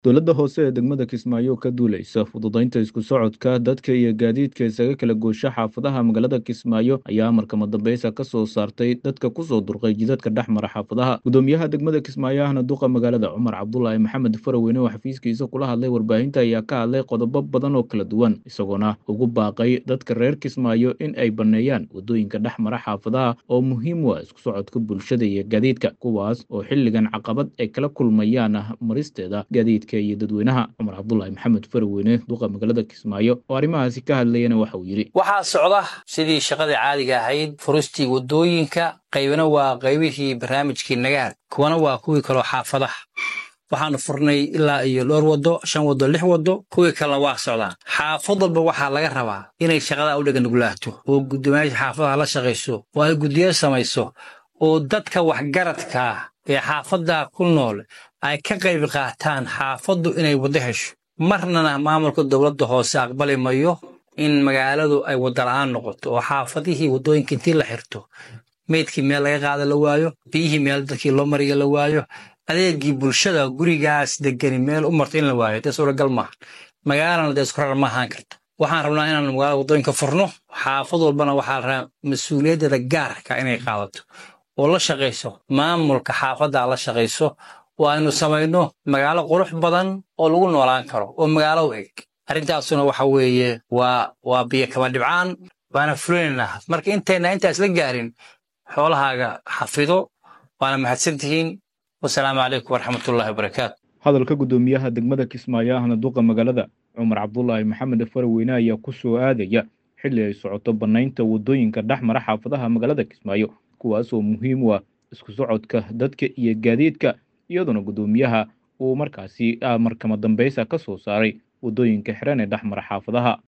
dowladda hoose ee degmada kismaayo ka duuleysa fududaynta isku socodka dadka iyo gaadiidka isaga kala goosha xaafadaha magaalada kismaayo ayaa amarkama dambeysa ka soo saartay dadka kusoo durqay jidadka dhex mara xaafadaha gudoomiyaha degmada kismaayo ahna duqa magaalada cumar cabdulaahi maxamed faraweyne oo xafiiskiisa kula hadlay warbaahinta ayaa ka hadlay qodobo badan oo kala duwan isagoona ugu baaqay dadka reer kismaayo in ay banneeyaan wadooyinka dhex mara xaafadaha oo muhiim u ah isku socodka bulshada iyo gaadiidka kuwaas oo xilligan caqabad ay kala kulmayaan maristeeda gaadiidka iyo dadweynaha cumar cabdulaahi maxamed faraweyne duqa magaalada kismaayo oo arrimahaasi ka hadlayana waxa uu yidhi waxaa socda sidii shaqadii caadiga ahayd furistii waddooyinka qaybna waa qaybihii barnaamijkii nagaad kuwana waa kuwii kaloo xaafadaha waxaanu furnay ilaa iyo dhowr waddo shan waddo lix waddo kuwii kalena waa socdaan xaafad walba waxaa laga rabaa inay shaqada u dheganugulaato oo guddoomiyaasha xaafadaha la shaqayso oo ay guddiyo samayso oo dadka waxgaradkaa ee xaafaddaa ku nool ay ka qayb qaataan xaafaddu inay waddo hesho marnana maamulka dowladda hoose aqbali mayo in magaaladu ay wadda-la'aan noqoto oo xaafadihii waddooyinka intii la xirto meydkii meel laga qaada la waayo biyihii meel dadkii loo mariya la waayo adeegii bulshada gurigaas degani meel u marto in la waayo dee suuragal maaha magaalana dee isku rar ma ahaan karto waxaan rabnaa inaan magaalada waddooyinka furno xaafad walbana waxaa la rabaa mas-uuliyaddeeda gaarka inay qaadato oo la shaqayso maamulka xaafaddaa la shaqayso oo aynu samayno magaalo qurux badan oo lagu noolaan karo oo magaalo u eg arrintaasuna waxa weeye waa waa biyo kama dhibcaan waana fulinaynaa marka intayna intaas la gaarin xoolahaaga xafido waana mahadsan tihiin wasalaamu calaykum waraxmatullahi wabarakaatu hadalka guddoomiyaha degmada kismaayo ahna duqa magaalada cumar cabdulaahi maxamed faraweyne ayaa ku soo aadaya xilli ay socoto bannaynta waddooyinka dhex mara xaafadaha magaalada kismaayo kuwaas oo muhiim u ah isku socodka dadka iyo gaadiidka iyadoona guddoomiyaha uu markaasi markama dambeysa ka soo saaray waddooyinka xiran ee dhex mara xaafadaha